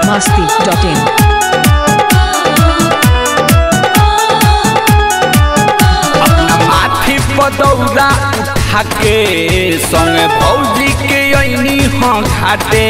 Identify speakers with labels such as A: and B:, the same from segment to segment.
A: masti.in.
B: अपना माथी पदौरा उठा के संगे भौजी के अइनी हाँ घाटे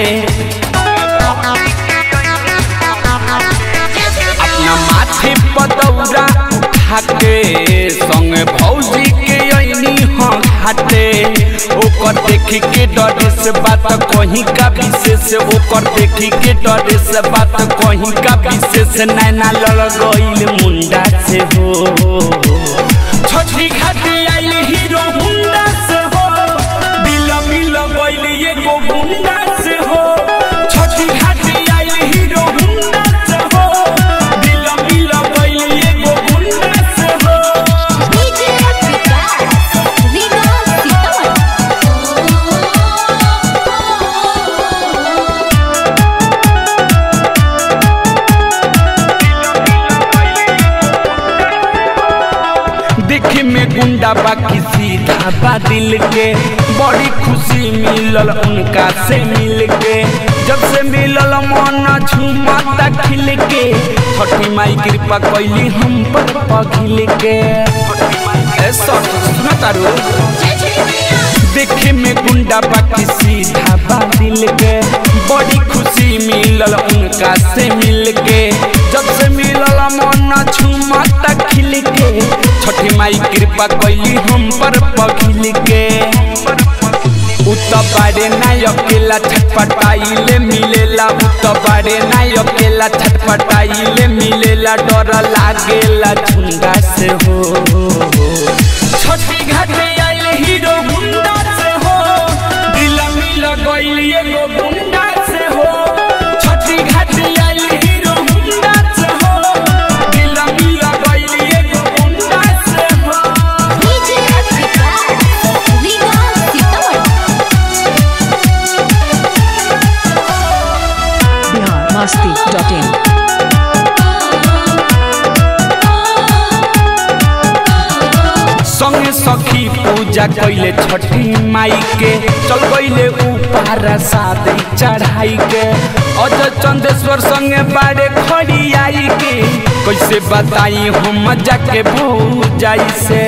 B: अपना माथी पदौरा उठा के संगे भौजी के अइनी हाँ घाटे ओकर देखी के डरे से बात कहीं का विशेष ओकर देखी के डरे से बात कहीं का विशेष नैना लड़ गईल मुंडा से हो छोटी खाती आइल हीरो हुंडा से हो बिल मिल गइल एगो गुंडा से हो छोटी खाती आइल हीरो हुंडा से हो बिल मिल गइल एगो गुंडा से हो
C: DJ विकास विकास
B: देखे में गुंडा बाकी सीधा बा दिल के बड़ी खुशी मिलल उनका से मिल के जब से मिलल मन झूमता खिल के छठी माई कृपा कैली हम पर पखिल के ए सर, सुनो तारू देखे में गुंडा बाकी सीधा बा दिल के बड़ी खुशी मिलल उनका से मिल के जब से मिलल मन झूमता खिल के छठी माई कृपा कैली हम पर पखिल के उत बारे ना अकेला छटपटाइले मिलेला उत बारे ना अकेला छटपटाइले मिलेला डर लागेला झुंडा से हो छोटी घाटे आइल हीरो गुंडा से हो दिल मिल गइल एगो गुंडा से हो छोटी घाटे आइल हीरो गुंडा से हो दिल मिल गइल एगो गुंडा से हो
C: DJ विकास विकास
A: Bihar masti.in.
B: संगे सखी पूजा कैले छठी माई के चल गईले ऊपर शादी चढ़ाई के अज चंदेश्वर संगे बारे खड़ी आई के कैसे बताई हम जाके भौजाई से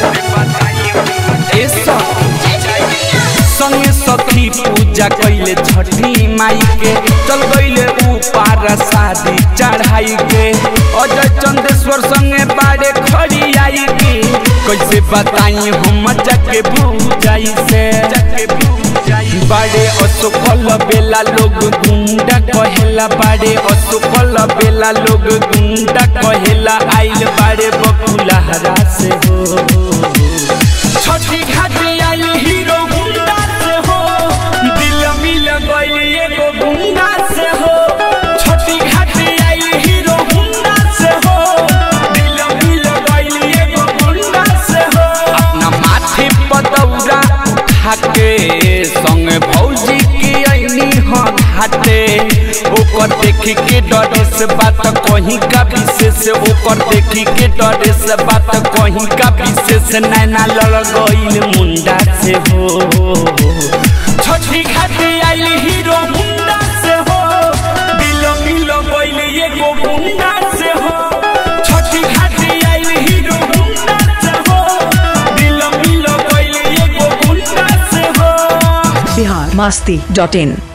B: ए सखी संगे सखी पूजा कैले छठी माई के चल गईले ऊपर शादी चढ़ाई के अजय चंदेश्वर संगे बारे खड़ी आई के कैसे बताई हम जाके भूजाई से जाके भूजाई बारे असफल बेला लोग गुंडा कहेला बारे असफल बेला लोग गुंडा कहेला आइल बारे बकुला हरा से हो छोटी घाटी आइल हीरो गुंडा से हो दिल मिल गइल एगो गुंडा से हो छोटी घाटी आइल हीरो गुंडा से हो दिल मिल गइल एगो गुंडा से हो अपना माथे पदौरा उठा के संगे भौजी के अइनी हाँ घाटे ओकर देखी के डरे से बात कहीं का विशेष ओकर देखी के डरे से बात कहीं का विशेष नैना लड़ गइल मुंडा से हो छोटी घाटी आइल हीरो मुंडा से हो दिल मिल गइल एगो गुंडा से हो छोटी घाटी आइल हीरो मुंडा से हो दिल मिल गइल एगो गुंडा से हो
A: Bihar masti.in.